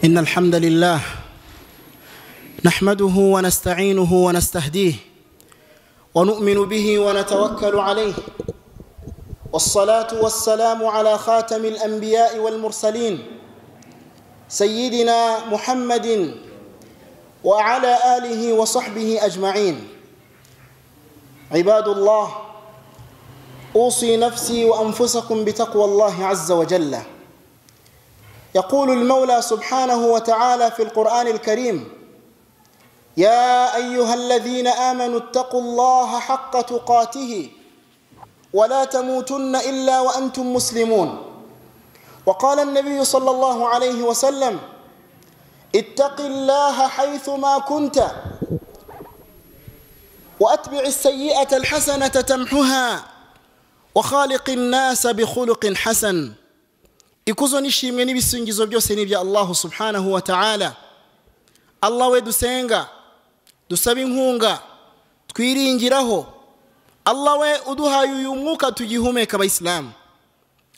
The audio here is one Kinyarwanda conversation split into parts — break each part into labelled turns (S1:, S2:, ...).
S1: إن الحمد لله نحمده ونستعينه ونستهديه ونؤمن به ونتوكل عليه والصلاة والسلام على خاتم الأنبياء والمرسلين سيدنا محمد وعلى آله وصحبه أجمعين عباد الله أوصي نفسي وأنفسكم بتقوى الله عز وجل يقول المولى سبحانه وتعالى في القرآن الكريم يا أيها الذين آمنوا اتقوا الله حق تقاته ولا تموتن إلا وأنتم مسلمون وقال النبي صلى الله عليه وسلم اتق الله حيثما كنت وأتبع السيئة الحسنة تمحها وخالق الناس بخلق حسن ikuzo nishimwe n'ibisingizo byose ni ibya allahu subhanahu wa ta'ala allah we dusenga dusaba inkunga twiringiraho allah we uduhaye uyu mwuka tugihumeka abayisilamu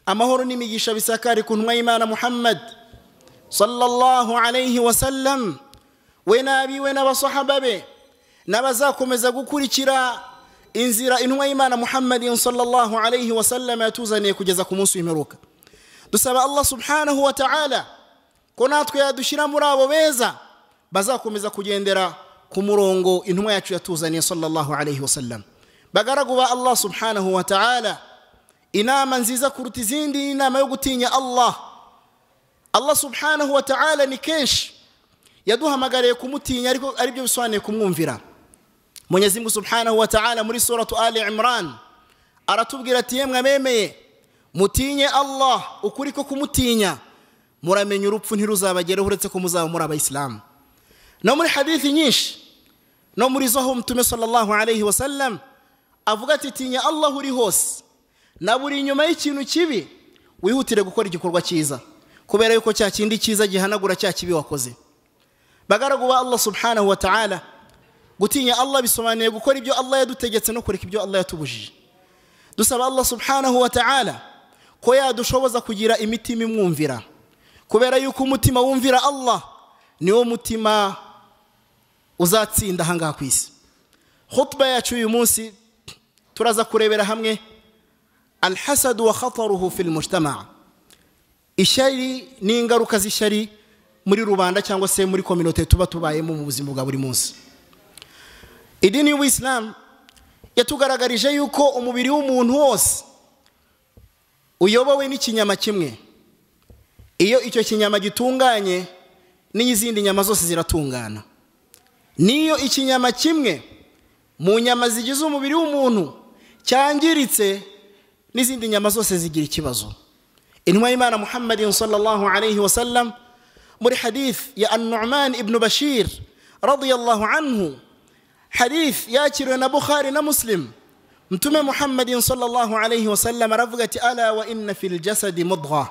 S1: amahoro n'imigisha bisakari ku ntumwa y'imana muhammad sallallahu alayhi wa sallam we n'abiwe n'abasahaba be n'abazakomeza gukurikira inzira intumwa y'imana muhammadin sallallahu alayhi wa sallam yatuzaniye kugeza ku munsi w'imperuka dusaba allah subhanahu wa ta'ala ko natwe yadushyira muri abo beza bazakomeza kugendera ku murongo intumwa yacu yatuzaniye sallallahu alayhi wasallam bagaragu ba allah subhanahu wa ta'ala inama nziza kuruta izindi ni inama yo gutinya allah allah subhanahu wa ta'ala ni kenshi yaduhamagariye kumutinya ariko ari byo bisobanuye kumwumvira munyezimungu subhanahu wa ta'ala muri suratu ali imran aratubwira ati yemwe abemeye mutinye allah ukuri ko kumutinya muramenya urupfu ntiruzabagere uretse ko muzaba muri abayisilamu no muri hadithi nyinshi no muri zo aho mutume sallallahu alayhi wa sallam avuga ati tinya allah uri hose na buri inyuma y'ikintu kibi wihutire gukora igikorwa cyiza kubera yuko cya kindi cyiza gihanagura cya kibi wakoze bagaragu ba allah subhanahu wa ta'ala gutinya allah bisobanuye gukora ibyo allah yadutegetse no kureka ibyo allah yatubujije dusaba allah subhanahu wa ta'ala ko yadushoboza kugira imitima imwumvira kubera yuko umutima wumvira allah niwo mutima uzatsinda ahangaha ku isi hutuba yacu uyu munsi turaza kurebera hamwe alhasadu wa khataruhu fil mujtama ishyari n'ingaruka z'ishyari muri rubanda cyangwa se muri kominote tuba tubayemo mu buzima bwa buri munsi idini y'ubuyisilamu yatugaragarije yuko umubiri w'umuntu wose uyobowe n'ikinyama kimwe iyo icyo kinyama gitunganye n'izindi nyama zose ziratungana n'iyo ikinyama kimwe mu nyama zigize umubiri w'umuntu cyangiritse n'izindi nyama zose zigira ikibazo intumwa y'imana muhammadin sallallahu alayhi wa sallam muri hadith ya an-nu'man ibn bashir radiyallahu anhu hadith yakiriwe na bukhari na muslim mtume muhammadin sallallahu alayhi wasallam aravuga ati ala wa inna fil jasadi mudgha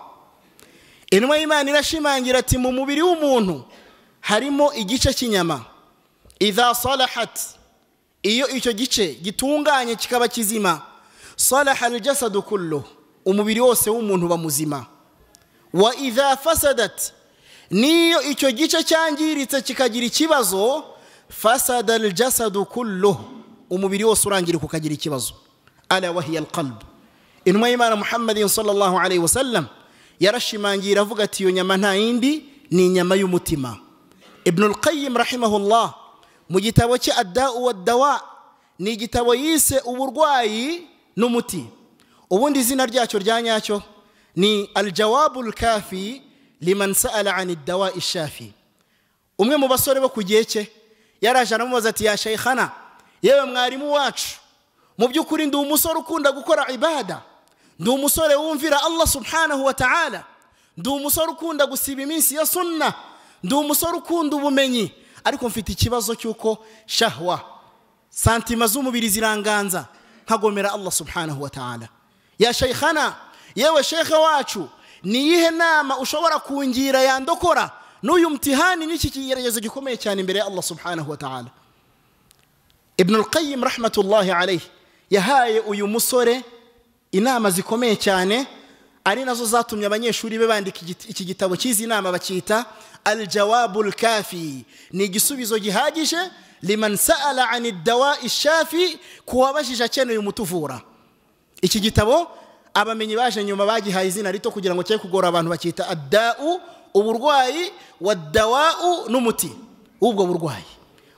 S1: intumwa y'imana irashimangira ati mu mubiri w'umuntu harimo igice cy'inyama idha salahat iyo icyo gice gitunganye kikaba kizima salaha aljasadu kullu umubiri wose w'umuntu uba muzima wa idha fasadat niyo icyo gice cyangiritse kikagira ikibazo fasada aljasadu kulluhu umubiri wose urangirika ukagira ikibazo ala wahiya alqalb intumwa y'imana muhammadin sallallahu alayhi wa sallam yarashimangira avuga ati iyo nyama nta yindi ni inyama y'umutima ibnu alqayim rahimahullah mu gitabo cye addau waddawa ni igitabo yise uburwayi n'umuti ubundi izina ryacyo rya nyacyo ni aljawabu lkafi liman saala an iddawa ishafi umwe mu basore bo ku gihe cye yaraje aramubaza ati ya sheikhana yewe mwarimu wacu mu by'ukuri ndi umusore ukunda gukora ibada ndi umusore wumvira allah subhanahu wa ta'ala ndi umusore ukunda gusiba iminsi ya sunna ndi umusore ukunda ubumenyi ariko mfite ikibazo cy'uko shahwa santima z'umubiri ziranganza nkagomera allah subhanahu wa ta'ala ya sheikhana yewe shekhe wacu niyihe nama ushobora kungira yandokora n'uyu mtihani n'iki kigeregezo gikomeye cyane imbere ya allah subhanahu wa ta'ala ibn al-qayyim rahmatullahi alayhi yahaye uyu musore inama zikomeye cyane ari nazo zatumye abanyeshuri be bandika iki gitabo cy'izi nama bakita aljawabu lkafi ni igisubizo gihagije liman saala ani dawai shafi ku wabajije akeneye umutuvura iki gitabo abamenyi baje nyuma bagihaye izina rito kugira ngo cye kugora abantu bakita adda'u uburwayi waddawa'u n'umuti w'ubwo burwayi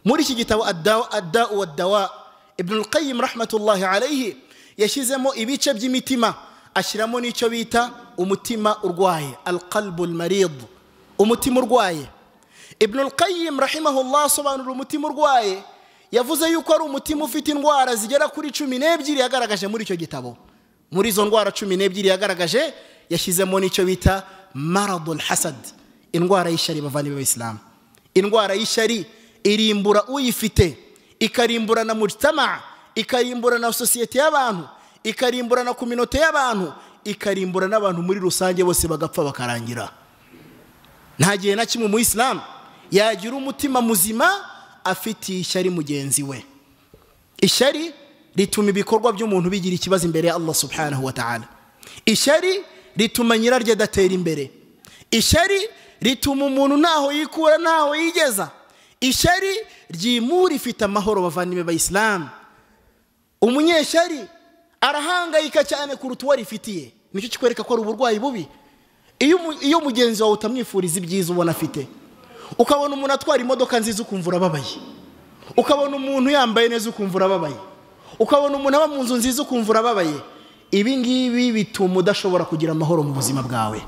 S1: muri iki gitabo adda'u waddawa ibn qayyim rahmatullahi alayhi yashyizemo ibice by'imitima ashyiramo n'icyo bita umutima urwaye alqalbu almarid umutima urwaye ibn qayyim rahimahullah asobanura umutima urwaye yavuze yuko ari umutima ufite indwara zigera kuri cumi n'ebyiri yagaragaje muri icyo gitabo muri izo ndwara cumi n'ebyiri yagaragaje yashyizemo n'icyo bita maradul hasad indwara y'ishyari bavana b'abisilamu indwara y'ishyari irimbura uyifite ikarimbura na mujtama ikarimbura na sosiyete y'abantu ikarimbura na kominote y'abantu ikarimbura n'abantu muri rusange bose bagapfa bakarangira nta gihe na kimwe mu isilamu yagira umutima muzima afitiye ishyari mugenzi we ishyari rituma ibikorwa by'umuntu bigira ikibazo imbere ya allah subhanahu wa ta'ala ishyari rituma nyiraryo adatera imbere ishyari rituma umuntu ntaho yikura ntaho yigeza ishyari ryimura ifite amahoro bavandimwe bayisilamu umunyeshyari arahangayika cyane kuruta uwo arifitiye nicyo kikwereka ko ari uburwayi bubi iyo mugenzi wawe utamwifuriza ibyiza ubona afite ukabona umuntu atwara imodoka nziza ukumva urababaye ukabona umuntu yambaye neza ukumva urababaye ukabona umuntu aba mu nzu nziza ukumva urababaye ibi ngibi bituma udashobora kugira amahoro mu buzima bwawe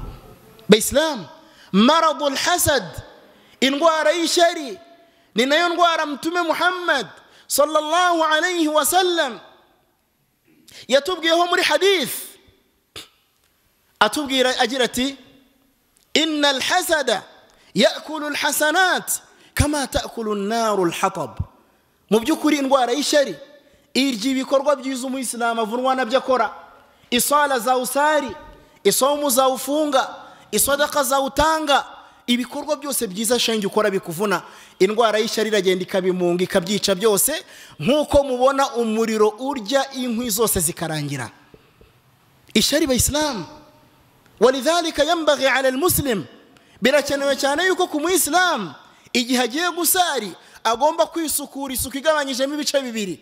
S1: bayisilamu maradul hasad indwara y'ishyari ni nayo ndwara mutume muhammad sallallahu alayhi wa sallam yatubwiyeho muri hadith atubwira agira ati inna alhasada yakulu alhasanat kama takulu naru alhatab mu by'ukuri indwara y'ishyari irya ibikorwa byiza umuyisilamu avunwa nabyo akora isala zawusari isomu zawufunga isadaka zawutanga ibikorwa byose byiza shenge ukora bikuvuna indwara y'ishyari iragenda ikabimunga ikabyica byose nk'uko mubona umuriro urya inkwi zose zikarangira ishyari bayisilamu walidhalika yambagi ala almuslim birakenewe cyane yuko ku muyisilamu igihe agiye gusari agomba kwisukura isuku igabanyijemo ibice bibiri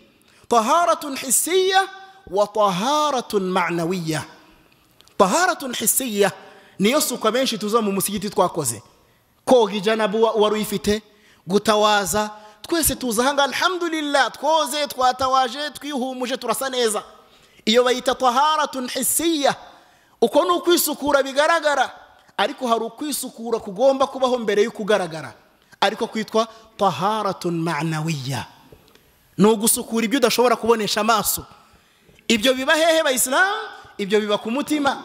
S1: طهارة حسية وطهارة معنوية طهارة حسية نيسوك benshi tuza mu musigiti twakoze koga ijanabu wari uyifite gutawaza twese tuza hanga alhamdulillah twoze twatawaje twihumuje turasa neza iyo bayita taharatun hisiya uko ni ukwisukura bigaragara ariko hari ukwisukura kugomba kubaho mbere y'ukugaragara ariko kwitwa taharatun manawiya ni ugusukura ibyo udashobora kubonesha amaso ibyo biba hehe bayisilamu ibyo biba ku mutima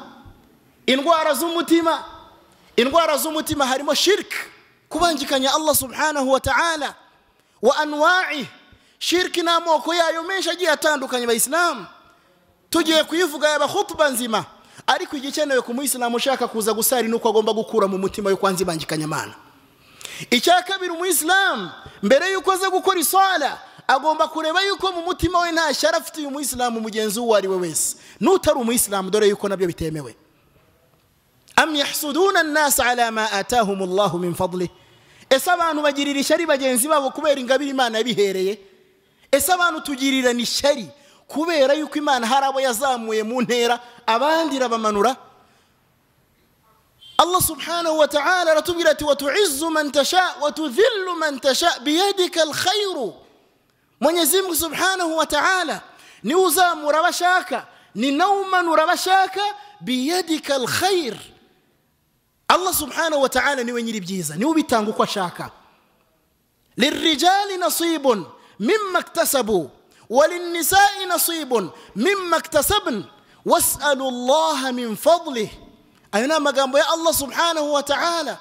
S1: indwara z'umutima indwara z'umutima harimo shiriki kubangikanya allah subhanahu wa ta'ala wa anwa'i shiriki n'amoko yayo menshi agiye atandukanye bayisilamu tugiye kuyivuga yaba hutuba nzima ariko igikenewe ku muyisilamu ushaka kuza gusari ni uko agomba gukura mu mutima yo kwanzibangikanya amana icya kabiri umuyisilamu mbere y'uko aza gukora isora agomba kureba yuko mu mutima we nta shyari afitiye umuyisilamu mugenzi uwo ari we wese n'utari umuyisilamu dore yuko nabyo bitemewe am yahsuduna annasa ala ma atahum allahu min fadli ese abantu bagirira ishyari bagenzi babo kubera ingabire imana yabihereye ese abantu tugirirana ishyari kubera yuko imana hari abo yazamuye mu ntera abandi irabamanura allah subhanahu wa ta'ala aratubwira ati watuizzu man tasha watudhillu man tasha biyadika alkhairu mwenyezi mungu subhanahu wa ta'ala ni uzamura abashaka ni nawe umanura abashaka biyadika alkhair allah subhanahu wa ta'ala niwe nyiri byiza niwe ubitanga uko ashaka lirijali nasibun mimma iktasabu وللنساء نصيب مما اكتسبن واسألوا الله من فضله أينا ما قام يا الله سبحانه وتعالى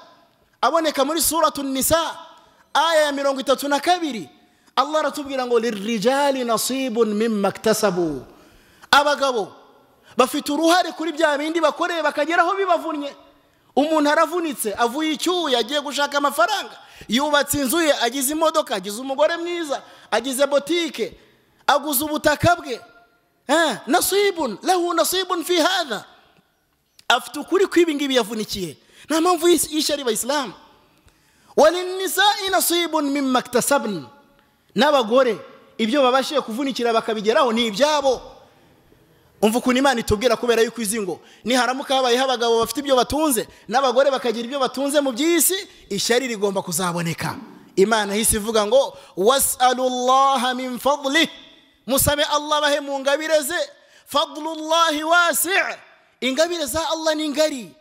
S1: أبونك من سورة النساء آية من رنقتتنا كبيري الله رتبقي نقول للرجال نصيب مما اكتسبوا abagabo bafite uruhare kuri bya bindi bakoreye bakageraho bibavunnye umuntu aravunitse avuye icyuya agiye gushaka amafaranga yubatse inzu ye agize imodoka agize umugore mwiza agize botike aguze ubutaka bwe nasibun lehu nasibun fi hada afite ukuri kw'ibi ngibi yavunikiye nta mpamvu y'ishyari bayisilamu walinisai nasibun mimma iktasabni n'abagore ibyo babashije kuvunikira bakabigeraho ni ibyabo umva ukuntu imana itubwira kubera yuko izi ngo niharamuka habayeho abagabo bafite ibyo batunze n'abagore bakagira ibyo batunze mu by'isi ishyari rigomba kuzaboneka imana yahise ivuga ngo wasalullaha min fadli musabe allah bahe mu ngabire ze fadlullahi wasi ingabire za allah ni ngari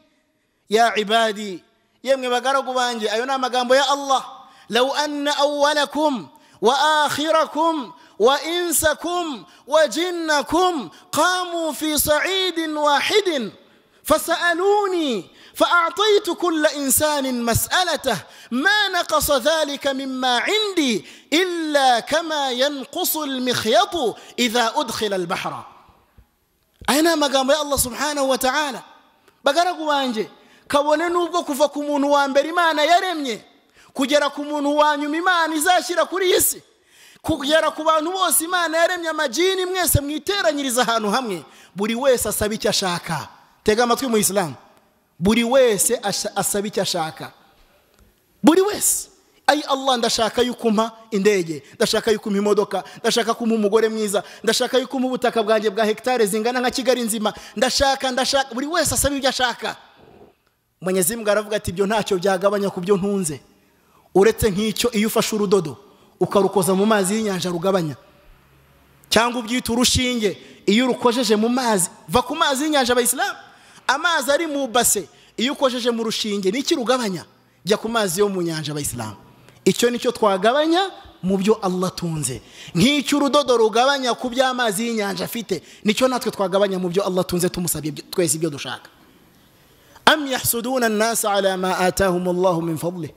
S1: ya ibadi yemwe bagaragu banjye ayo ni amagambo ya allah law anna awwalakum wa akhirakum وإنسكم وجنكم قاموا في صعيد واحد فسألوني فأعطيت كل إنسان مسألته ما نقص ذلك مما عندي إلا كما ينقص المخيط إذا أدخل البحر أنا ما قام الله سبحانه وتعالى بقرق وانجي kabone nubwo kuva ku muntu wa mbere imana yaremye kugera ku muntu wa nyuma imana izashyira kuri iyi si kugera ku bantu bose imana yaremye amajini mwese mwiteranyiriza ahantu hamwe buri wese asaba icyo ashaka tega amatwi mu isilamu buri wese asaba icyo ashaka buri wese ayi allah ndashaka yuko umpa indege ndashaka yuko umpa imodoka ndashaka ko umpa umugore mwiza ndashaka yuko umpa ubutaka bwanjye bwa hegitari zingana nka kigali nzima ndashaka ndashaka buri wese asaba ibyo ashaka umunyezimbwa aravuga ati ibyo ntacyo byagabanya ku byo ntunze uretse nk'icyo iyo ufashe urudodo ukarukoza mu mazi y'inyanja rugabanya cyangwa ubyita urushinge iyo urukojeje mu mazi va ku mazi y'inyanja abayisilamu amazi ari mu base iyo ukojeje mu rushinge niki rugabanya jya ku mazi yo mu nyanja abayisilamu icyo nicyo twagabanya mu byo allah atunze nk'icyo urudodo rugabanya ku by'amazi y'inyanja afite nicyo natwe twagabanya mu byo allah atunze tumusabye twese ibyo dushaka am yahsuduna nasa ala ma atahum allahu min fadli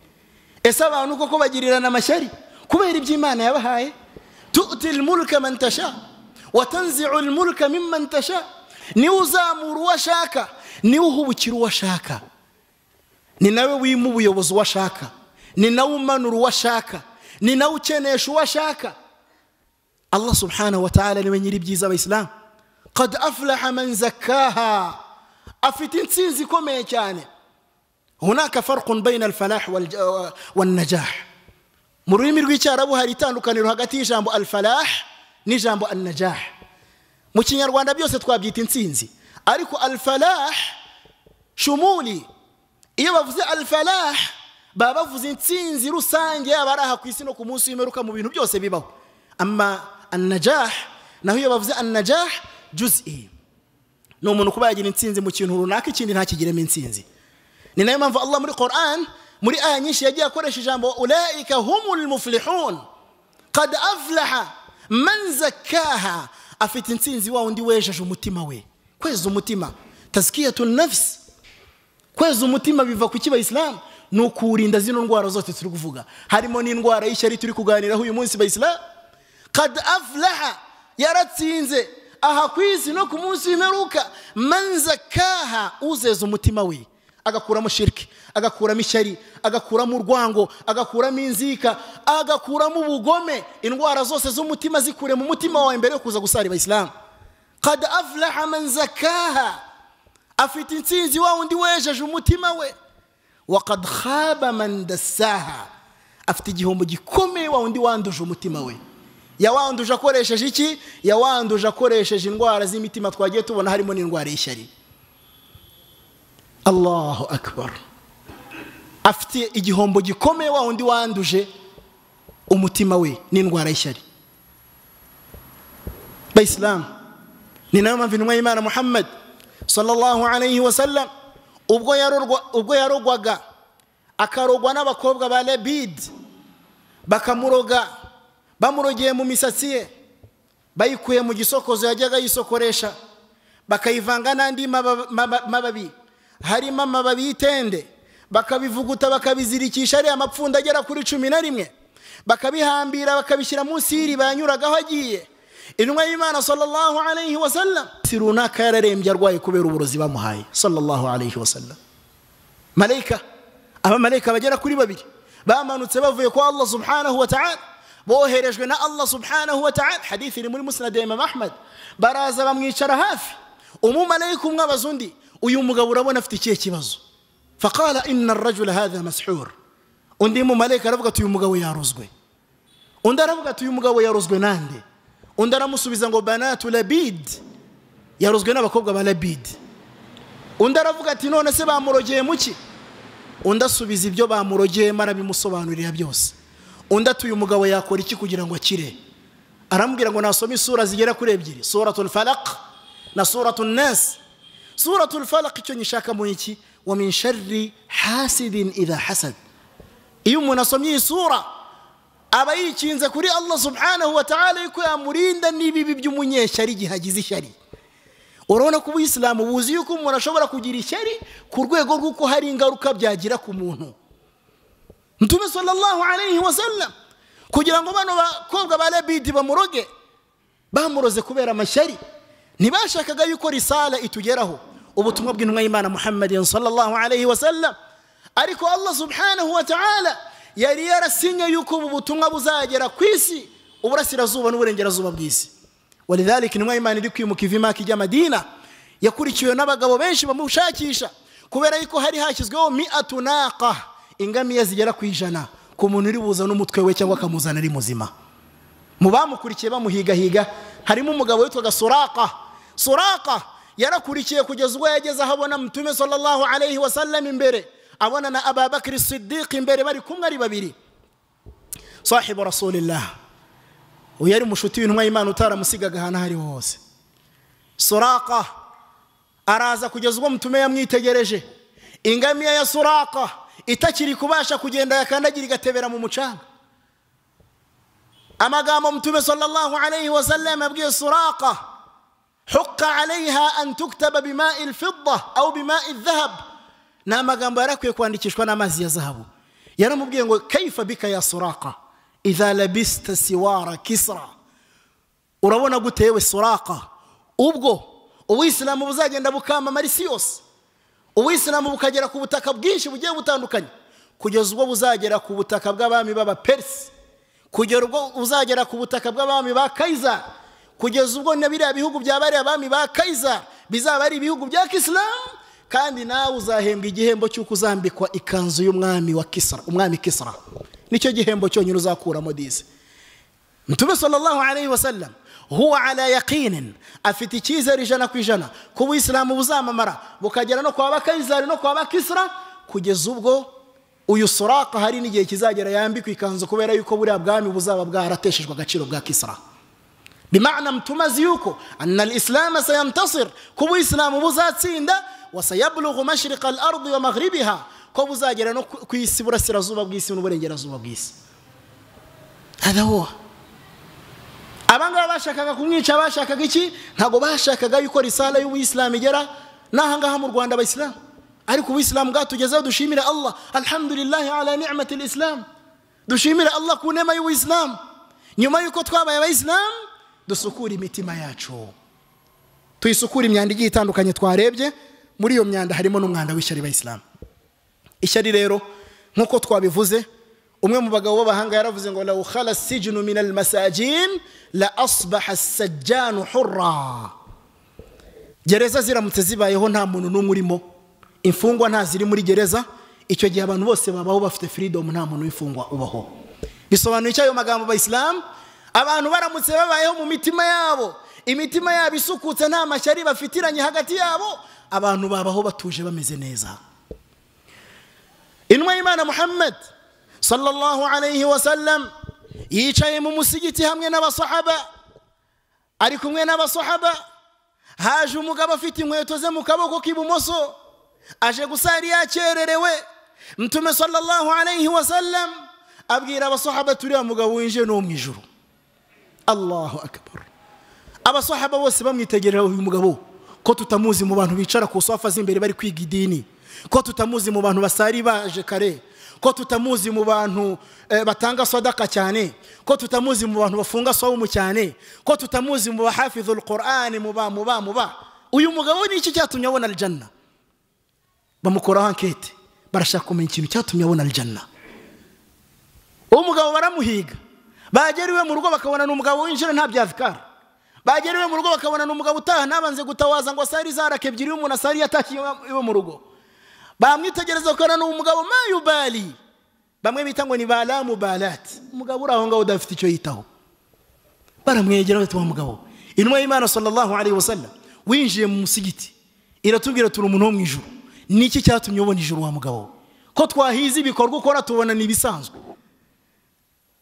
S1: ese abantu koko bagirirana amashyari kubera ibyo imana yabahaye tuti ilmulka man tasha watanzi'u ilmulka mimman tasha niwe uzamura uwo ashaka niwe uhubukira uwo ashaka ni nawe wima ubuyobozi uwo ashaka ni nawe umanura uwo ashaka ni nawe ukenesha uwo ashaka allah subhanahu wa ta'ala niwe nyiri ibyiza abayisilamu qad aflaha man zakkaha afite intsinzi ikomeye cyane hunaka farqun bayna alfalah walnajah mu rurimi rw'icyarabu hari itandukaniro hagati y'ijambo alfalah n'ijambo annajah mu kinyarwanda byose twabyita intsinzi ariko alfalah shumuli iyo bavuze alfalah baba bavuze intsinzi rusange yaba ari aha ku isi no ku munsi w'imperuka mu bintu byose bibaho ama annajah naho iyo bavuze annajah juz'i ni umuntu kuba yagira intsinzi mu kintu runaka ikindi ntakigiremo intsinzi ni nayo mpamvu allah muri qoran muri aya nyinshi yagiye akoresha ijambo ulaika humul muflihun qad aflaha man zakkaha afite intsinzi wa wundi wejeje umutima we kweza umutima tazkiyatu nafsi kweza umutima biva ku kiba isilamu ni ukuwurinda zino ndwara zose turi kuvuga harimo n'indwara y'ishyari turi kuganiraho uyu munsi bayisilamu qad aflaha yaratsinze aha ku isi no ku munsi w'imperuka man zakkaha uzeza umutima we agakuramo shiriki agakuramo ishyari agakuramo urwango agakuramo inzika agakuramo ubugome indwara zose z'umutima zikure mu mutima wawe mbere yo kuza gusara abayisilamu qad aflaha man zakaha afite intsinzi wa wundi wejeje umutima we wa qad khaba man dasaha afite igihombo gikomeye wa wundi wanduje umutima we yawanduje akoresheje iki yawanduje akoresheje indwara z'imitima twagiye tubona harimo n'indwara y'ishyari allahu akbar afite igihombo gikomeye wa wundi wanduje umutima we n'indwara y'ishyari bayisilamu ni nayo mpamvu intumwa y'imana muhammad sallallahu alayhi wa sallam ubwo yarogwaga akarogwa n'abakobwa ba labid bakamuroga bamurogeye mu misatsi ye bayikuye mu gisokozo yajyaga yisokoresha bakayivanga n'andi mababi harimo amababi y'itende bakabivuguta bakabizirikisha ariya mapfundo agera kuri cumi na rimwe bakabihambira bakabishyira munsi y'iriba yanyuragaho agiye intumwa y'imana sallallahu alayhi wa sallam si runaka yararembye arwaye kubera uburozi bamuhaye sallallahu alayhi wa sallam marayika abamarayika bagera kuri babiri bamanutse bavuye kwa allah subhanahu wa ta'ala boherejwe na allah subhanahu wa ta'ala hadithi iri muri musnad ya imam ahmad baraza bamwicara hafi umumarayika umwe abaza undi uyu mugabo urabona afite ikihe kibazo faqala inna arajula hadha mashur undi mumarayika aravuga ati uyu mugabo yarozwe undi aravuga ati uyu mugabo yarozwe nande undi aramusubiza ngo banatu labidi yarozwe n'abakobwa ba labidi undi aravuga ati none se bamurogeye muki undi asubiza ibyo bamurogeyemo arabimusobanurira byose undi atuye umugabo yakora iki kugira ngo akire aramubwira ngo nasome isura zigera kuri ebyiri suratul falaq na suratul nas suratul falaq icyo nyishaka mu iki wa min sharri hasidin idha hasad iyo umuntu asomye iyi sura aba yikinze kuri allah subhanahu wa ta'ala yuko yamurinda n'ibibi by'umunyeshyari igihe agize ishyari urabona ko ubuyisilamu buzi yuko umuntu ashobora kugira ishyari ku rwego rw'uko hari ingaruka byagira ku muntu ntume sallallahu alayhi wa sallam kugira ngo bano bakobwa ba labidi bamuroge bamuroze kubera amashyari ntibashakaga yuko risala itugeraho ubutumwa bw'intumwa y'imana muhammadin sallallahu alayhi wa sallam ariko allah subhanahu wa ta'ala yari yarasinye yuko ubu butumwa buzagera ku isi uburasirazuba n'uburengerazuba bw'isi walidhalika intumwa y'imana iri kwimuka iva imaka ijya madina yakurikiwe n'abagabo benshi bamushakisha kubera yuko hari hashyizweho mi'atu naqa ingamiya zigera ku ijana ku muntu uri buzana umutwe we cyangwa akamuzana ari muzima mu bamukurikiye bamuhigahiga harimo umugabo witwaga suraka suraka yarakurikiye kugeza ubwo yageze aho abona mutume sallallahu alayhi wa sallam imbere abona na ababakiri siddiq imbere bari kumwe ari babiri sahibu rasulillah uyu yari umushuti w'intumwa y'imana utaramusigaga ahantu aho ari ho hose suraka araza kugeza ubwo mutume yamwitegereje ingamiya ya suraka itakiri kubasha kugenda yakandagira igatebera mu mucanga amagambo mutume sallallahu alayhi wa sallam abwiye suraka huka alayha an tuktaba bima'i lfidda au bima'i dhahab ni amagambo yari akwiye kwandikishwa n'amazi ya zahabu yaramubwiye ngo kaifa bika ya suraka idha labista siwara kisra urabona gute yewe suraka ubwo ubuyisilamu buzagenda bukamamara isi yose ubuyisilamu bukagera ku butaka bwinshi bugiye butandukanye kugeza ubwo buzagera ku butaka bw'abami b'abaperisi kugera ubwo buzagera ku butaka bw'abami ba kayiza kugeza ubwo na biriya bihugu bya bariya abami ba kayiza bizaba ari ibihugu bya kisilamu kandi nawe uzahembwa igihembo cy'uko uzambikwa ikanzu y'umwami wa kisara umwami kisara nicyo gihembo cyonyine uzakuramo dize mtume sallallahu alayhi wa sallam huwa ala yaqinin afite icyizere ijana ku ijana ko ubuyisilamu buzamamara bukagera no kwa bakayizari no kwa bakisra kugeza ubwo uyu suraka hari n'igihe kizagera yambikwa ikanzu kubera yuko buriya bwami buzaba bwarateshejwe agaciro bwa kisra bimana mtume azi yuko anna alislamu sayantasir ko ubuyisilamu buzatsinda wasayablugu mashriqa alardi wa maghribiha ko buzagera no ku isi burasirazuba bw'isi n'uburengerazuba bw'isi adahuha abangaba bashakaga kumwica bashakaga iki ntabwo bashakaga yuko risala y'ubuyisilamu igera n'ahangaha mu rwanda abayisilamu ariko ubuyisilamu bwatugezeho dushimire allah alhamdulillahi ala nicmati lisilamu dushimire allah ku nema y'ubuyisilamu nyuma y'uko twabaye abayisilamu dusukure imitima yacu tuyisukure imyanda igiye itandukanye twarebye muri iyo myanda harimo n'umwanda w'ishyari bayisilamu ishyari rero nk'uko twabivuze umwe mu bagabo b'abahanga yaravuze ngo law khala sijinu min almasajin la asbaha assajjanu hurra gereza ziramutse zibayeho nta muntu n'umwe urimo imfungwa nta ziri muri gereza icyo gihe abantu bose babaho bafite freedom nta muntu w'imfungwa ubaho bisobanuye icyo ayo magambo abayisilamu abantu baramutse babayeho mu mitima yabo imitima yabo isukutse nta mashyari bafitiranye hagati yabo abantu babaho batuje bameze neza inwa y'imana muhammad sallallahu alayhi wa sallam yicaye mu musigiti hamwe n'abasahaba ari kumwe n'abasahaba haje umugabo afite inkweto ze mu kaboko k'ibumoso aje gusari yakererewe mtume sallallahu alayhi wa sallam abwira abasahaba turiya mugabo winjiye no mu ijuru allahu akbar abasahaba bose bamwitegerera uyu mugabo ko tutamuzi mu bantu bicara ku sofa z'imbere bari kwiga idini ko tutamuzi mu bantu basari baje kare ko tutamuzi mu bantu batanga sodaka cyane ko tutamuzi mu bantu bafunga sawumu cyane ko tutamuzi mu bahafidhul qur'ani muba muba muba uyu mugabo ni iki cyatumye abona aljanna bamukoraho ankete barashaka kumenya ikintu cyatumye abona aljanna uwo mugabo baramuhiga bagera iwe mu rugo bakabona ni umugabo winjira nta byazikara bagera iwe mu rugo bakabona ni umugabo utaha ntabanze gutawaza ngo asari zaraka ebyiri y'umuntu asari yatashye iwe mu rugo bamwitegereza gukorana n'uwo mugabo mayubali bamwe bita ngo ni ba lamu balati umugabo uri aho ngaho udafite icyo yitaho baramwegera bati wa mugabo intumwa y'imana sallallahu alaihi wasallam winjiye mu musigiti iratubwira turi umuntu wo mu ijuru niki cyatumye ubona ijuru wa mugabo ko twahize ibikorwa ukora tubona ni ibisanzwe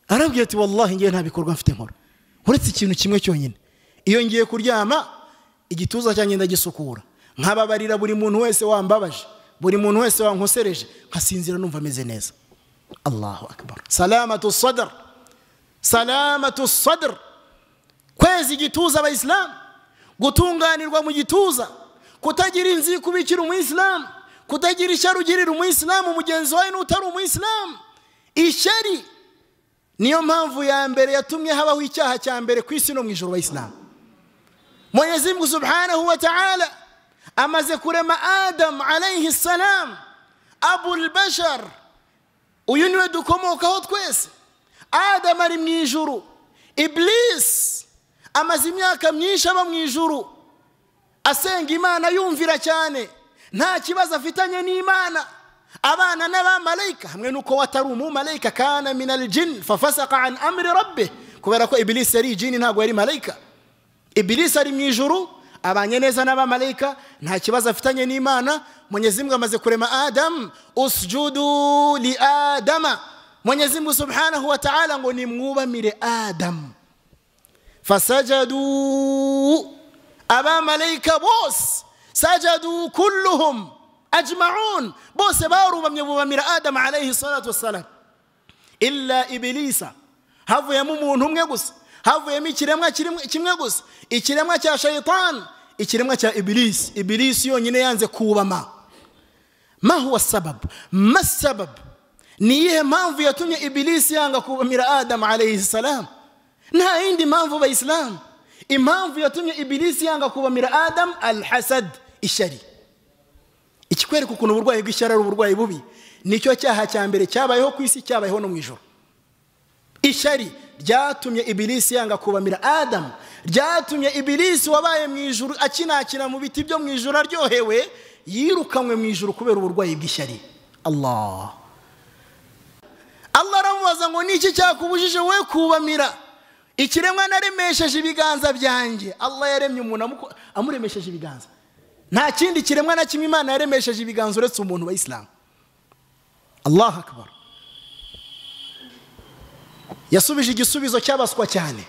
S1: arabwira ati wallahi ngiye nta bikorwa mfite nkora uretse ikintu kimwe cyonyine iyo ngiye kuryama igituza cyanjye ndagisukura nkababarira buri muntu wese wambabaje buri muntu wese wankosereje nkasinzira numva ameze neza allahu akbar salamatu sadr salamatu sadr kwezi igituza abayisilamu gutunganirwa mu gituza kutagira inzika ubikira umuyisilamu kutagira ishyari ugirira umuyisilamu mugenzi wawe n'utari umuyisilamu ishyari niyo mpamvu ya mbere yatumye habaho icyaha cya mbere ku isi no mu ijoro abayisilamu mwenyezi mungu subhanahu wa ta'ala amaze kurema adamu alayhi salamu abul bashar uyu niwe dukomokaho twese adamu ari mu ijuru ibilisi amaze imyaka myinshi aba mu ijuru asenga imana yumvira cyane nta kibazo afitanye n'imana abana n'abamarayika hamwe n'uko we atari umumarayika kana minari jini fafasaka an amiri robbe kubera ko ibilisi yari ijini ntabwo yari marayika ibilisi ari mu ijuru abanye neza n'abamarayika nta kibazo afitanye n'imana munyezimbwa amaze kurema adamu usujudu li adama munyezimbwa subhanahu wa ta'ala ngo nimwubamire adamu fasajadu abamarayika bose sajadu kulluhum ajma'un bose barubamye bubamira adamu alayhi salatu wassalam illa ibilisa havuyemo umuntu umwe gusa havuyemo ikiremwa kimwe gusa ikiremwa cya shayitani ikiremwa cya ibilisi ibilisi yonyine yanze kubama ma huwa sababu ma sababu ni iyihe mpamvu yatumye ibilisi yanga kubamira adamu alayhi salamu nta yindi mpamvu bayisilamu impamvu yatumye ibilisi yanga kubamira adamu al hasad ishyari ikikwereka ukuntu uburwayi bw'ishyari ari uburwayi bubi nicyo cyaha cya mbere cyabayeho ku isi cyabayeho no mu ijoro ishyari ryatumye ibilisi yanga kubamira adamu ryatumye ibilisi wabaye mu ijuru akinakina mu biti byo mu ijuru aryohewe yirukanywe mu ijuru kubera uburwayi bw'ishyari allah allah aramubaza ngo niki cyakubujije we kubamira ikiremwa naremesheje ibiganza byanjye allah yaremye umuntu amuremesheje ibiganza nta kindi kiremwa na kimwe imana yaremesheje ibiganza uretse umuntu wa isilamu allah akbar yasubije igisubizo cyabaswa cyane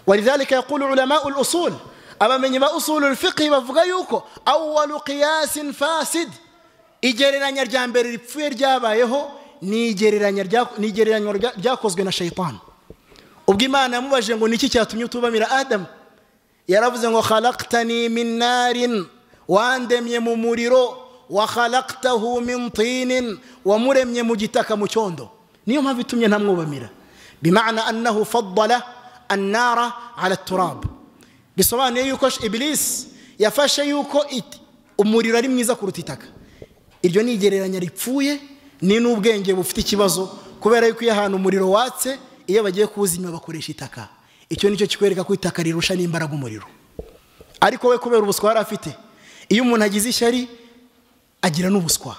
S1: walidhalika yaqulu ulamau lusul abamenyi ba usulu lfiqhi bavuga yuko awalu qiyasin fasid igereranya rya mbere ripfuye ryabayeho ni igereranya ryakozwe na shaitani ubwo imana yamubajije ngo niki cyatumye utubamira adamu yaravuze ngo khalaqtani min narin wandemye mu muriro wa khalaqtahu min tinin wamuremye mu gitaka mu cyondo niyo mpamvu itumye ntamwubamira bimana annahu faddala annara ala turab bisobanuye yuko ibilisi yafashe yuko umuriro ari mwiza kuruta itaka iryo ni igereranya ripfuye ni n'ubwenge bufite ikibazo kubera yuko iyo ahantu umuriro watse iyo bagiye kuwuzimya bakoresha itaka icyo nicyo kikwereka ko itaka rirusha n'imbaraga umuriro ariko we kubera ubuswa yari afite iyo umuntu agize ishyari agira n'ubuswa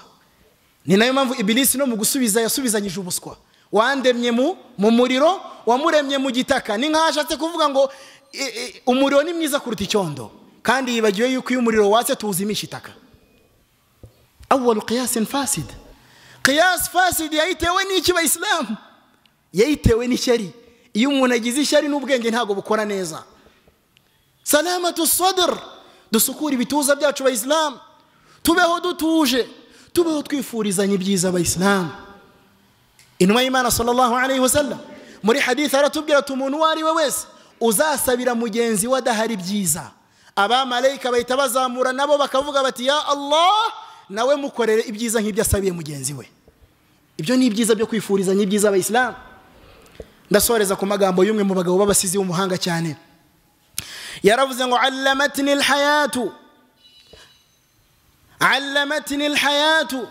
S1: ni nayo mpamvu ibilisi no mu gusubiza yasubizanyije ubuswa wandemye mu muriro wamuremye mu gitaka ni nk'aho ashatse kuvuga ngo umuriro ni mwiza kuruta icyondo kandi yibagiwe yuko iyo umuriro watse tuwuzimisha itaka awuwaru qiyasi faside qiyasi faside yayitewe n'iki bayisilamu yayitewe n'ishyari iyo umuntu agize ishyari n'ubwenge ntabwo bukora neza salamatu sadr dusukure ibituza byacu abayisilamu tubeho dutuje tubeho twifurizanya ibyiza abayisilamu intumwa y'imana sallallahu alayhi wasallam muri hadith aratubwira ati umuntu uwo ari we wese uzasabira mugenzi we adahari byiza abamarayika bahita bazamura nabo bakavuga bati ya allah nawe mukorere ibyiza nk'ibyo asabiye mugenzi we ibyo ni ibyiza byo kwifurizanya ibyiza abayisilamu ndasoreza ku magambo y'umwe mu bagabo b'abasizi w'umuhanga cyane yaravuze ngo allamatni alhayatu allamatni alhayatu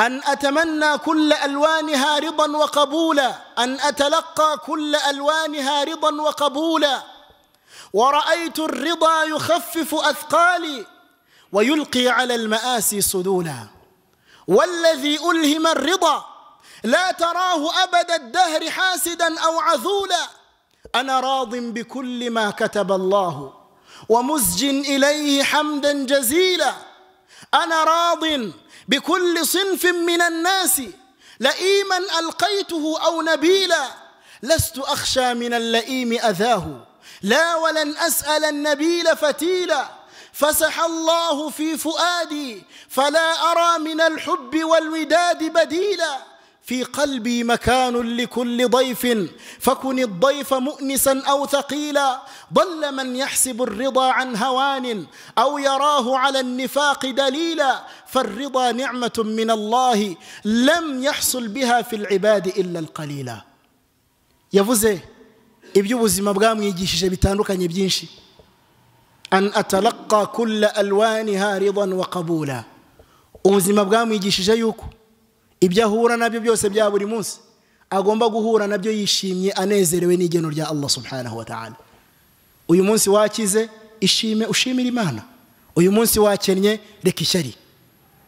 S1: أن أتمنى كل ألوانها رضا وقبولا أن أتلقى كل ألوانها رضا وقبولا ورأيت الرضا يخفف أثقالي ويلقي على المآسي صدولا والذي ألهم الرضا لا تراه أبد الدهر حاسدا أو عذولا أنا راض بكل ما كتب الله ومزج إليه حمدا جزيلا أنا راض بكل صنف من الناس لئيما ألقيته أو نبيلا لست أخشى من اللئيم أذاه لا ولن أسأل النبيل فتيلا فسح الله في فؤادي فلا أرى من الحب والوداد بديلا في قلبي مكان لكل ضيف فكن الضيف مؤنسا أو ثقيلا ضل من يحسب الرضا عن هوان أو يراه على النفاق دليلا فالرضا نعمة من الله لم يحصل بها في العباد إلا القليلا يفوزي iby'ubuzima bwamwigishije bitandukanye byinshi an atalaka kulla alwaniha ridan wa qabula ubuzima bwamwigishije yuko ibyo ahura nabyo byose bya buri munsi agomba guhura nabyo yishimye anezerewe n'igeno rya allah subhanahu wa ta'ala uyu munsi wakize ishime ushimire imana uyu munsi wakennye reka ishyari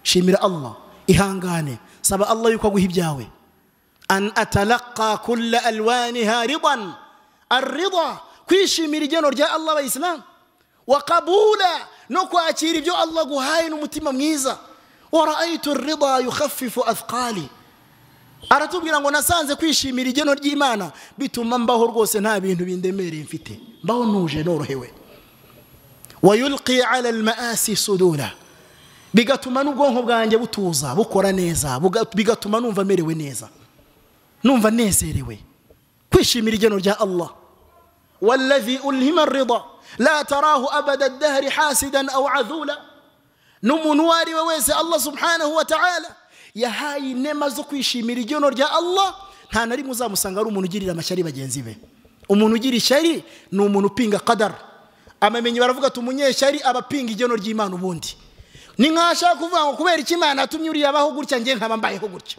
S1: shimira allah ihangane saba allah yuko aguha ibyawe an atalaka kulla alwaniha ridan arida kwishimira igeno rya allah abayisilamu wakabula no kwakira ibyo allah aguhaye n'umutima mwiza waraayitu rida yukhaffifu athqali aratubwira ngo nasanze kwishimira igeno ry'imana bituma mbaho rwose nta bintu bindemereye mfite mbaho ntuje norohewe wayulqi ala almaasi sudura bigatuma n'ubwonko bwanjye butuza bukora neza bigatuma numva merewe neza numva nezerewe kwishimira igeno rya allah والذي ألهم الرضا لا تراه أبد الدهر حاسدا أو عذولا نمنواري وويس الله سبحانه وتعالى yahaye inema zo kwishimira igeno rya allah nta na rimwe uzamusanga ari umuntu ugirira amashyari bagenzi be umuntu ugira ishyari ni umuntu upinga kadara amamenyi baravuga ati umunyeshyari aba apinga igeno ry'imana ubundi ni nk'aho ashaka kuvuga ngo kubera icyo imana yatumye uriya abaho gutya njye nkaba mbayeho gutya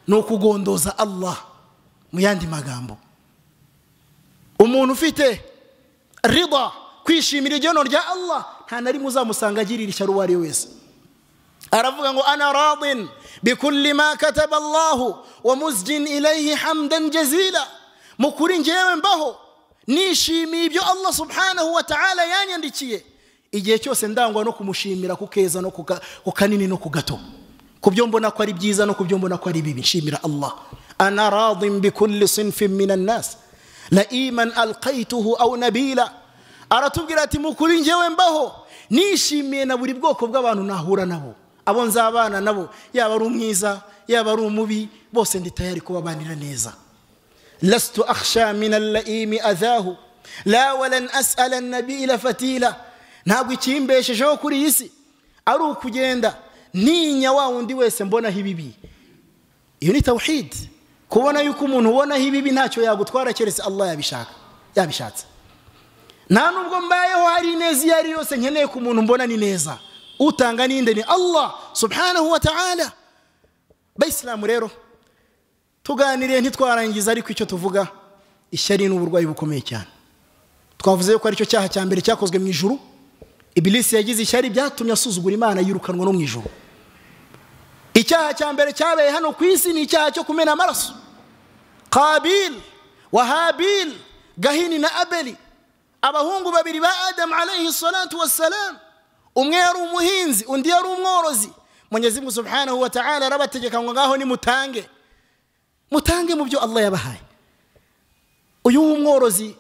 S1: ni ukugondoza allah mu yandi magambo umuntu ufite rida kwishimira igeno rya allah nta na rimwe uzamusanga agirira ishyari uwo ari we wese aravuga ngo ana radin bikulli ma kataba allahu wa muzjin ilayhi hamdan jazila mu kuri ngewe mbaho nishimiye ibyo allah subhanahu wa ta'ala yanyandikiye igihe cyose ndangwa no kumushimira ku keza no ku kanini no ku gato ku byo mbona ko ari byiza no ku byo mbona ko ari bibi nshimira allah ana radin bikulli sinfin min annasi laiman alqaituhu au nabila aratubwira ati mukuri ngewe mbaho nishimiye na buri bwoko bw'abantu nahura nabo abo nzabana nabo yaba ari umwiza yaba ari umubi bose ndi tayari kubabanira neza lastu akhsha min allaimi adhahu la walan as'ala annabila fatila ntabwo ikimbeshejeho kuri iyi si ari ukugenda ntinya wa wundi wese mbonaho ibibi iyo ni tawhidi kubona yuko umuntu ubonaho ibibi ntacyo yagutwara keretse allah yabishaka yabishatse nta nubwo mbayeho hari ineza iyo ari yose nkeneye ku muntu mbona ni neza utanga n'inde ni allah subhanahu wa ta'ala bayisilamu rero tuganiriye ntitwarangiza ariko icyo tuvuga ishyari ni uburwayi bukomeye cyane twavuze yuko aricyo cyaha cya mbere cyakozwe mu ijuru ibilisi yagize ishyari byatumye asuzugura imana yirukanwa no mu ijuru icyaha cya mbere cyabaye hano ku isi ni icyaha cyo kumena amaraso kabil wahabil gahini na abeli abahungu babiri ba adamu alayhi salatu wassalam umwe yari umuhinzi undi yari umworozi munyezimungu subhanahu wa ta'ala arabategeka ngo ngaho nimutange mutange mu byo allah yabahaye uyu w'umworozi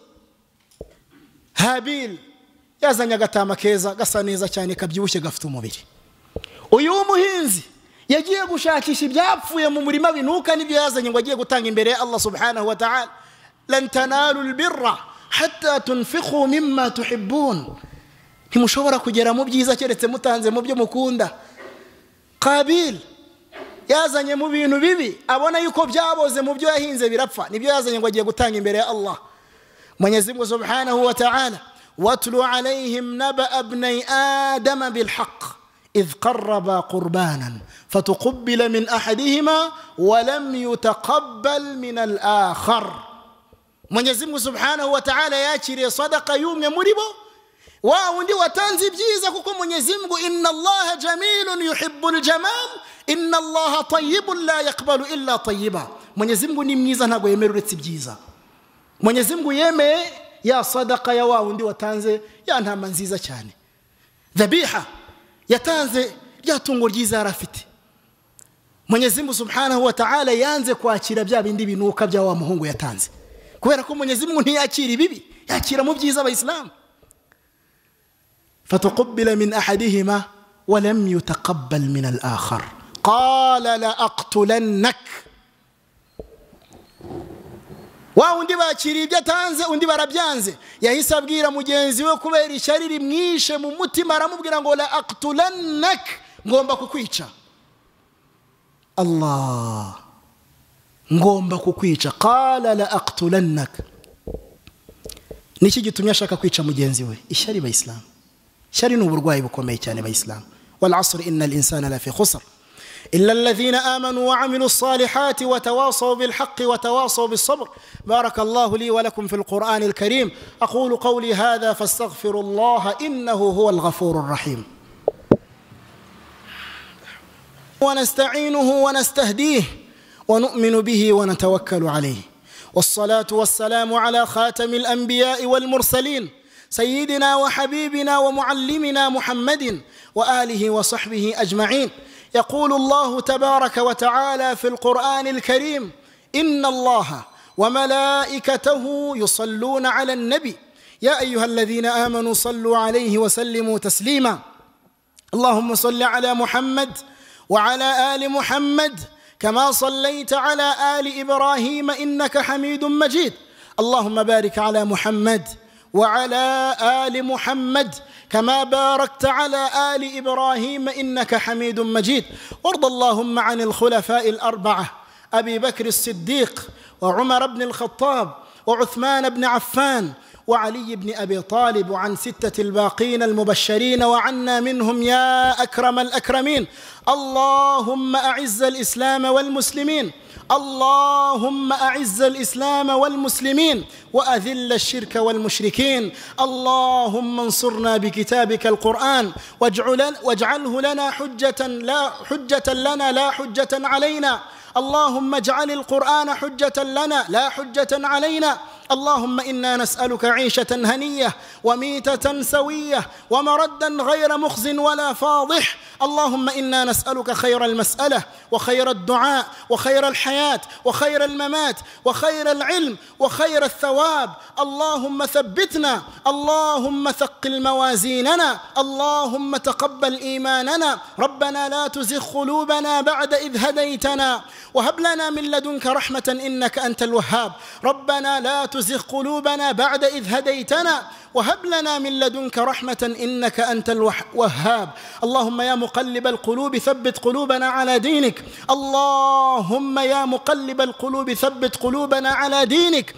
S1: habil yazanye agatama keza gasa neza cyane kabyibushye gafite umubiri uyu w'umuhinzi yagiye gushakisha ibyapfuye mu murima binuka n'ibyo yazanye ngo agiye gutanga imbere ya allah subhanahu wa ta'ala lan tanalu lbirra hatta tunfiqu mimma tuhibbun ntimushobora kugera mu byiza keretse mutanze mu byo mukunda kabil yazanye mu bintu bibi abona yuko byaboze mu byo yahinze birapfa nibyo yazanye ngo agiye gutanga imbere ya allah mwenyezimngu subhanahu wa ta'ala watlu alayhim nabaa bnai adama bilhaq إذ قربا قربانا فتقبل من أحدهما ولم يتقبل من الآخر mwenyezi mungu subhanahu wataala yakiriye sadaka y'umwe muri bo wa undi watanze ibyiza kuko mwenyezi mungu inna allaha jamilun yuhibu ljamal inna allaha tayibun la yakbalu illa tayiba mwenyezi mungu ni mwiza ntabwo yemera uretse ibyiza mwenyezi mungu yemeye ya sadaka ya wa wundi watanze ya ntama nziza cyane dhabiha yatanze rya tungo ryiza yari afite mwenyezi mungu subhanahu wa ta'ala yanze kwakira bya bindi binuka bya wa muhungu yatanze kubera ko mwenyezi mungu ntiyakira ibibi yakira mu byiza abayisilamu فتقبل من احدهما ولم يتقبل من الاخر قال لاقتلنك wa undi bakiriye ibyo atanze undi barabyanze yahise abwira mugenzi we kubera ishyari rimwishe mu mutima aramubwira ngo la aktulannak ngomba kukwica allah ngomba kukwica qala la aktulannak niki gitumye ashaka kwica mugenzi we ishyari bayisilamu shari ni uburwayi bukomeye cyane bayisilamu wal asr inna al insana lafi khusr إلا الذين آمنوا وعملوا الصالحات وتواصوا بالحق وتواصوا بالصبر بارك الله لي ولكم في القرآن الكريم أقول قولي هذا فاستغفر الله إنه هو الغفور الرحيم ونستعينه ونستهديه ونؤمن به ونتوكل عليه والصلاة والسلام على خاتم الأنبياء والمرسلين سيدنا وحبيبنا ومعلمنا محمد واله وصحبه اجمعين يقول الله تبارك وتعالى في القران الكريم ان الله وملائكته يصلون على النبي يا ايها الذين امنوا صلوا عليه وسلموا تسليما اللهم صل على محمد وعلى ال محمد كما صليت على ال ابراهيم انك حميد مجيد اللهم بارك على محمد وعلى ال محمد كما باركت على ال ابراهيم انك حميد مجيد وارض اللهم عن الخلفاء الاربعه ابي بكر الصديق وعمر بن الخطاب وعثمان بن عفان وعلي بن ابي طالب وعن سته الباقين المبشرين وعنا منهم يا اكرم الاكرمين اللهم اعز الاسلام والمسلمين اللهم اعز الاسلام والمسلمين واذل الشرك والمشركين اللهم انصرنا بكتابك القران واجعل واجعله لنا حجه لا حجه لنا لا حجه علينا اللهم اجعل القران حجه لنا لا حجه علينا اللهم انا نسالك عيشه هنيه وميته سويه ومردا غير مخز ولا فاضح اللهم انا نسالك خير المساله وخير الدعاء وخير الحياه وخير الممات وخير العلم وخير الثواب اللهم ثبتنا اللهم ثقل موازيننا اللهم تقبل ايماننا ربنا لا تزغ قلوبنا بعد اذ هديتنا وهب لنا من لدنك رحمه انك انت الوهاب ربنا لا تزغ تزغ قلوبنا بعد إذ هديتنا وهب لنا من لدنك رحمة إنك أنت الوهاب اللهم يا مقلب القلوب ثبت قلوبنا على دينك اللهم يا مقلب القلوب ثبت قلوبنا على دينك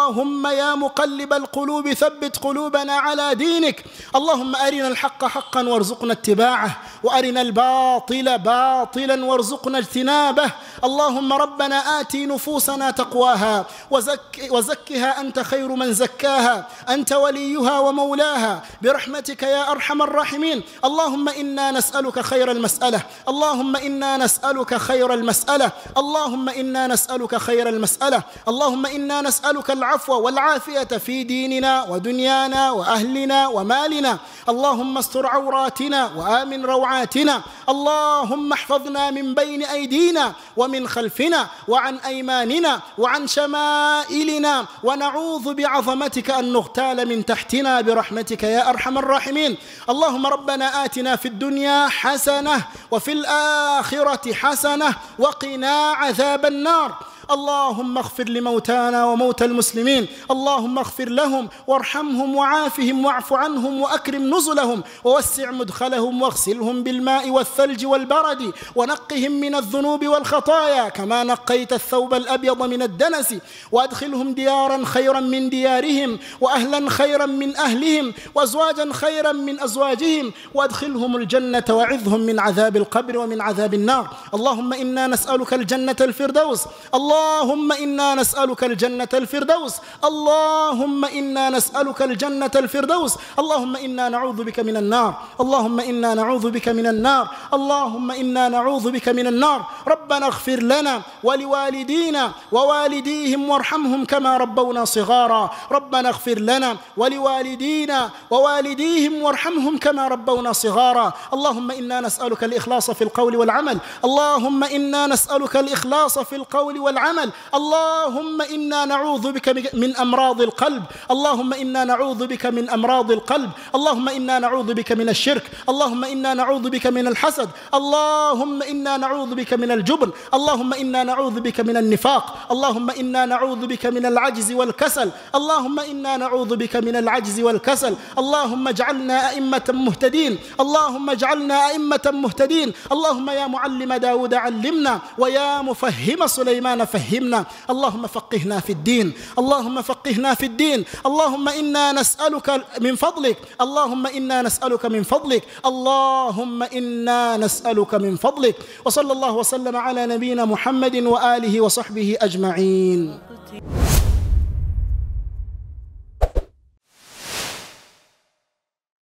S1: اللهم يا مقلب القلوب ثبت قلوبنا على دينك اللهم أرنا الحق حقا وارزقنا اتباعه وأرنا الباطل باطلا وارزقنا اجتنابه اللهم ربنا آتي نفوسنا تقواها وزك وزكها أنت خير من زكاها انت وليها ومولاها برحمتك يا ارحم الراحمين اللهم انا نسالك خير المساله اللهم انا نسالك خير المساله اللهم انا نسالك خير المساله اللهم انا نسالك العفو والعافيه في ديننا ودنيانا واهلنا ومالنا اللهم استر عوراتنا وامن روعاتنا اللهم احفظنا من بين ايدينا ومن خلفنا وعن ايماننا وعن شمائلنا ونعوذ بعظمتك ان نغتال الاغتال من تحتنا برحمتك يا ارحم الراحمين اللهم ربنا اتنا في الدنيا حسنه وفي الاخره حسنه وقنا عذاب النار اللهم اغفر لموتانا وموتى المسلمين اللهم اغفر لهم وارحمهم وعافهم واعف عنهم واكرم نزلهم ووسع مدخلهم واغسلهم بالماء والثلج والبرد ونقهم من الذنوب والخطايا كما نقيت الثوب الابيض من الدنس وادخلهم ديارا خيرا من ديارهم واهلا خيرا من اهلهم وازواجا خيرا من ازواجهم وادخلهم الجنه وعظهم من عذاب القبر ومن عذاب النار اللهم انا نسالك الجنه الفردوس الله اللهم إنا نسألك الجنة الفردوس اللهم إنا نسألك الجنة الفردوس اللهم إنا نعوذ بك من النار اللهم إنا نعوذ بك من النار اللهم إنا نعوذ بك من النار ربنا اغفر لنا ولوالدينا ووالديهم وارحمهم كما ربونا صغارا ربنا اغفر لنا ولوالدينا ووالديهم وارحمهم كما ربونا صغارا اللهم إنا نسألك الإخلاص في القول والعمل اللهم إنا نسألك الإخلاص في القول والعمل اللهم إنا نعوذ بك من أمراض القلب اللهم إنا نعوذ بك من أمراض القلب اللهم إنا نعوذ بك من الشرك اللهم إنا نعوذ بك من الحسد اللهم إنا نعوذ بك من الجبن اللهم إنا نعوذ بك من النفاق اللهم إنا نعوذ بك من العجز والكسل اللهم إنا نعوذ بك من العجز والكسل اللهم اجعلنا أئمة مهتدين اللهم اجعلنا أئمة مهتدين اللهم يا معلم داود علمنا ويا مفهم سليمان فهمنا اللهم فقهنا في الدين اللهم فقهنا في الدين اللهم إنا نسألك من فضلك اللهم إنا نسألك من فضلك اللهم إنا نسألك من فضلك وصلى الله وسلم على نبينا محمد وآله وصحبه أجمعين